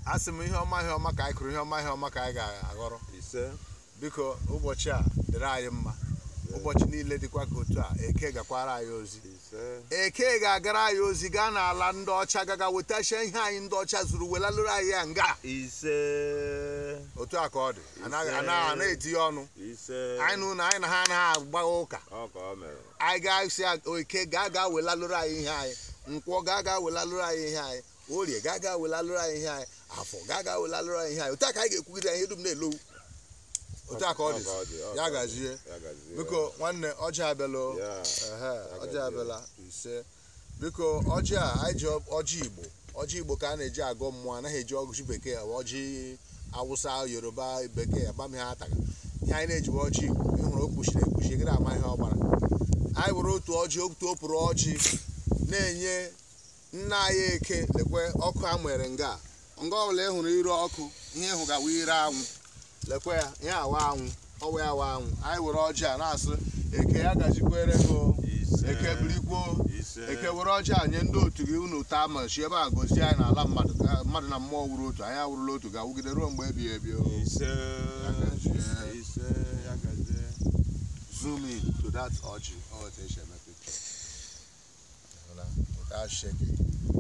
a sị m ihe ọma ihe ọma ka anyị kụrụ ihe ọma ihe ọma ka anyị ga-aghọrọ ise biko ụbọchị a dịrị anyị mma ụbọchị niile dịkwa ka otu a eke gakwara anyị ozi ise eke ga-agara anyị ozi gaa n'ala ndị ọcha gaga wetachia ihe anyị ndị ọcha zuru welalụrụ anyị ya nga ise otu a ka ọ dị anaghị Ise. anaghị ana etinye ọnụ ise anyị na ụlọ anyị na ha anaghị agba ụka ọ ka ọ mere anyị ga-esi oke gaa gaa welalụrụ anyị ihe anyị nkwọ gaa gaa welalụrụ anyị ihe anyị orie gaa gaa welalụrụ anyị ihe anyị afọ gaa gaa welalụrụ anyị ihe anyị otu a ka anyị ga-ekwugide anyị ihe dum na-elowu otu a ka ọ dị Ọ dị, ọ ya ka ọ dị. gazie ya gazie biko nwanne ọjị abịala o. Ya, Ehe, ọjị gazie. abịala ise biko ọjị a anyị ji ọjị igbo ọjị igbo ka a na-eji agọ mmụọ anaghị eji ọjị bekee ọ ọjị awụsa yoruba bekee agbam ihe ataga ihe anyị na-ejiwe ọjị igbo ịhụrụ o kpuchiri ekpuchi gịrị ama ihe ọ gbara anyị were otu ọjị otu opụrụ ọjị na-enye nna anyị eke lekwe ọkụ a nwere nga nga ọbụla ị hụrụ ire ọkụ ihe ịhụ gawa ire anwụ lekwe ya ihe awa anwụ ọwa ya awa anwụ anyị were ọjị a na-asị eke ya gajikwere gị o. ise eke birikwo ise eke were ọjị a nye ndị otu gị unu taa ma chi ebe a gozie anyị n'ala mmadụ ka mmadụ na mmụọ wuru otu anyị awụrụla otu ga-awụgide ruo mgbe ebighị ebi o. ise gazie. ise ya gazie zoom in to that ọjị ọ otu esi eme picture. Ịhụla? without shaking.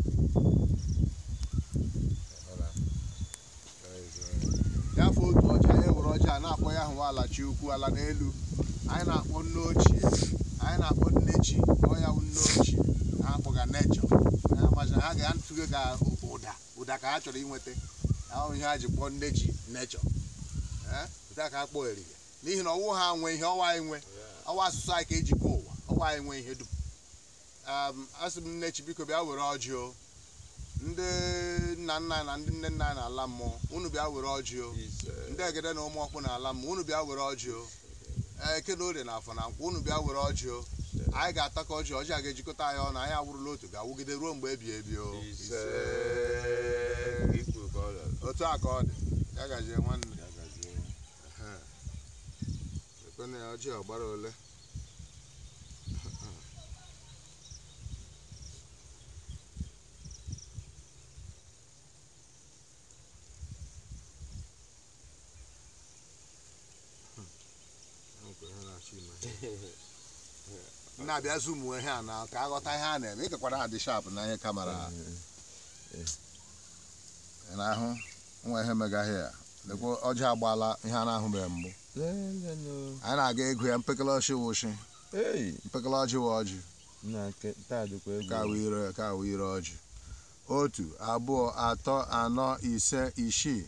Ịhụla? Very good. gafee otu ọjị anyị were ọjị a na-akpọ ya hụwa ala chi ukwu ala n'elu anyị na-akpọ nne ochie anyị na-akpọ nne chi ọ ya bụ nne ochie ha akpọga nechọ ha amazi ha ga-atụgo ga ụda ụda ka ha chọrọ inweta ahụ ihe ha ji kpọọ nne ji nechọ ụta ka ha kpọọ erige n'ihi na ọwụ ha nwe ihe ọwa anyị nwe ọwa asụsụ anyị ka eji kpọọ ụwa ọwa anyị nwe ihe dum Um, asị m nne chi biko bịa were ọjị o ndị nna nna anyị na ndị nne nna anyị na-ala mmụọ unu bịa were ọjị o ise ndị egede na ụmụ ọkpụ na-ala mmụọ unu bịa were ọjị o eke na orie na afọ na nkwụ unu bịa were ọjị o anyị ga-atakọ ọjị ọjị a ga-ejikọta anyị ọnụ anyị awụrụla otu ga-awụgide ruo mgbe ebi ebi o ise ikwu ka ọ dị otu a ka ọ dị ya gazie nwanne ya gazie ekwena ya ọjị ọgbara ole na-abịa zoom ihe a na ka aghọta ihe a na-eme ịgakwara adị sharp na ihe kamera ị na-ahụ nwa ihe megaghị ya lekwa ọjị agbaala ihe a na-ahụbeghị mbụ Lelenu. anyị na-aga ego ya mpekele ọchị wụchi Hey, mpekele ọjị wụ ọjị nna ke- taa dịkwa egwu. ka awụ ire ka awụ ire ọjị otu abụọ atọ anọ ise isii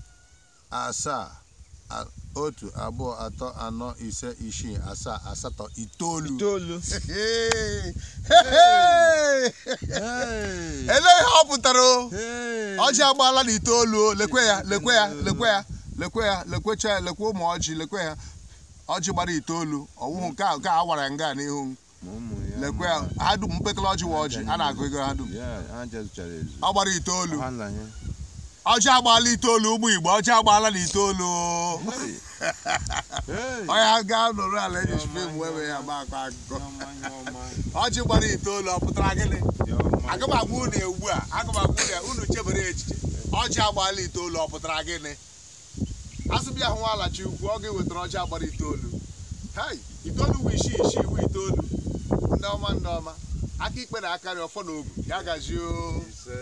asaa a- otu abụọ atọ anọ ise isii asaa asatọ itoolu Itoolu. Hey! Hey! Hey. elee ihe ọ pụtara o Hey. ọjị agbaala na itoolu o lekwe ya lekwe ya lekwe ya lekwe ya lekwecha ya lekwe ụmụ ọjị lekwe ya ọjị gbara itoolu ọwụhụ nke a nke a awara nga n'ihu Ma ụmụ ya lekwe ya ma- ha dum mpekele ọjị wa ọjị a na-agụ ego ha dum Ya, ha jezụchara ezu. ọ gbara itoolu Ha nna ya. ọjị agbaala itoolu ụmụ igbo ọjị agbaala na itoolu o. Hey. Hey. onye gaa nọrọ ala eji fim wee ya gba akọ akụkọ Yọma, yọma, ọjị gbara itoolu ọ pụtara gịnị yọma. aga m agwa unu ugbu a aga m agwa unu ya unu chebere echiche ọjị agbaala itoolu ọ pụtara gịnị asụbịa hụ alachi ukwu ọ ga-ewetara ọjị agbara itoolu hei itoolu wụ isii isii wụ itoolu ndị ọma ndị ọma aka ikpe na akarị ọfọ na ogu ya gazie o Ise.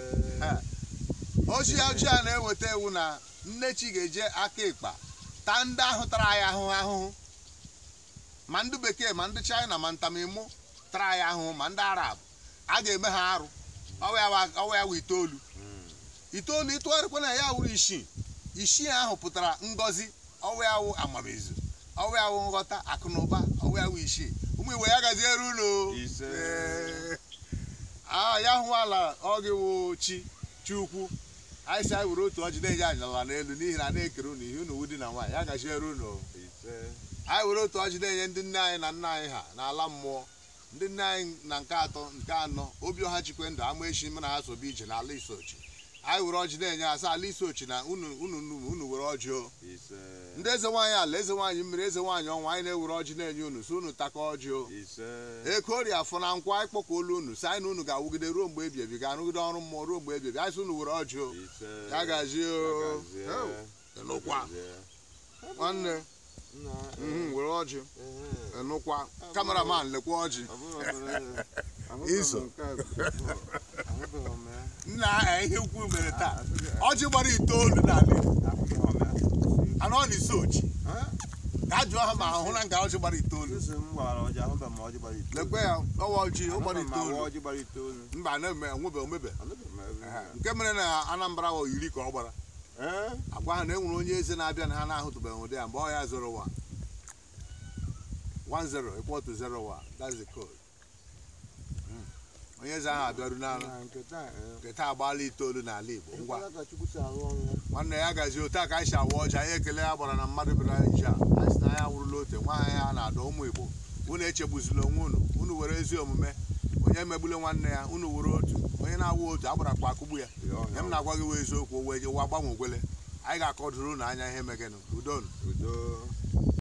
ozi ọjị a na-eweta ewu na nne chi ga-eje aka ịkpa taa ndị ahụ tara anyị ahụhụ ahụhụ ma ndị bekee ma ndị china ma ntamimụ tara anyị ahụhụ ma ndị arab a ga-eme ha arụ ọwa ya wa- ọwa ya wụ itoolu itoolu ịtụgharịkwa na ya wụrụ isii isii ahụ pụtara ngọzi ọwa ya wụ amamizu ọwa ya wụ nghọta akụ na ụba ọwa ya wụ isii ụmụ igbo ya gaziere unu Ise. Ee. Ah, ya hụ ala ọ gị wụ chi chi ukwu anyị si anyị were otu ọjị na-enye anyị ala n'elu n'ihi na a na-ekere unu ihe unu di na nwaanyị ya gaziere unu Ise. anyị were otu ọjị na-enye ndị nne anyị na nna anyị ha n'ala mmụọ ndị nne anyị na nke atọ nke anọ obi ọha chikwe ndụ ama echi mụ na ha sobe ije n'ala isochi anyị were ọjị na-enye asa ala isi ochi na unu unu unu unu were ọjị o ise ndị eze nwaanyị ala eze nwaanyị mmiri eze nwaanyị ọnwa anyị na-ewere ọjị na-enye unu so unu takọ ọjị o ise eke orie afọ na nkwa anyị kpọkọ olu unu si anyị na unu ga-awụgide ruo mgbe ebi ebi ga-arụgide ọrụ mmụọ ruo mgbe ebi ebi anyị sị unu were ọjị o ise ya gazie o gazie. Ew, ịnụkwa Gazie. nwanne Nna, mhm, were ọjị ehe. ịnụkwa kameraman lekwa ọjị Ọ bụrụ obere- ahụbeghị m Iso. nke a before. Ahụbeghị m ya. nna ihe ukwu mere taa ọjị gbara itoolu n'ala Igbo Ahụbeghị m ya. anọ na ise ochi Ha? gaa jụọ ha ma ahụ na nga ọjị gbara itoolu Isi m gbara ọjị ahụbeghị m ọjị gbara itoolu. lekwe ya ọwa ọjị ọ gbara Ahụbeghị m awa itoolu ọjị gbara itoolu. mba na-eme onwebe omebe Ahụbeghị m ebe ya. nke mere na anambra wa iri ka ọ gbara Eh? agwa ha na enwere onye eze na-abịa na ha na-ahụtụbeghị ụdị ya mgbe ọ ya zoro wa 10 equal to 01 that's the code Mm. onye eze ahụ abịaru n'ala Na nke taa, eh. nke taa agbaala itoolu n'ala igbo ngwa Ekwela ka Chukwu si arụ ọrụ ya. nwanne ya gazie otu a ka anyị si awa ọjị anyị ekele ya gbara na mmadụ bịara anyị ji a anyị si na anyị awụrụla ote nwaanyị ya na-adọ ụmụ igbo unu echegbuzila onwe unu unu were ezi omume onye megbule nwanne ya unu were otu onye na-awụ otu agbara kwa akụgbu ya ihe m na-agwa gị wee eziokwu o wee jewa gbanwe ogwele anyị ga-akọdụrụ unu anya ihe megenụ udonu Udo.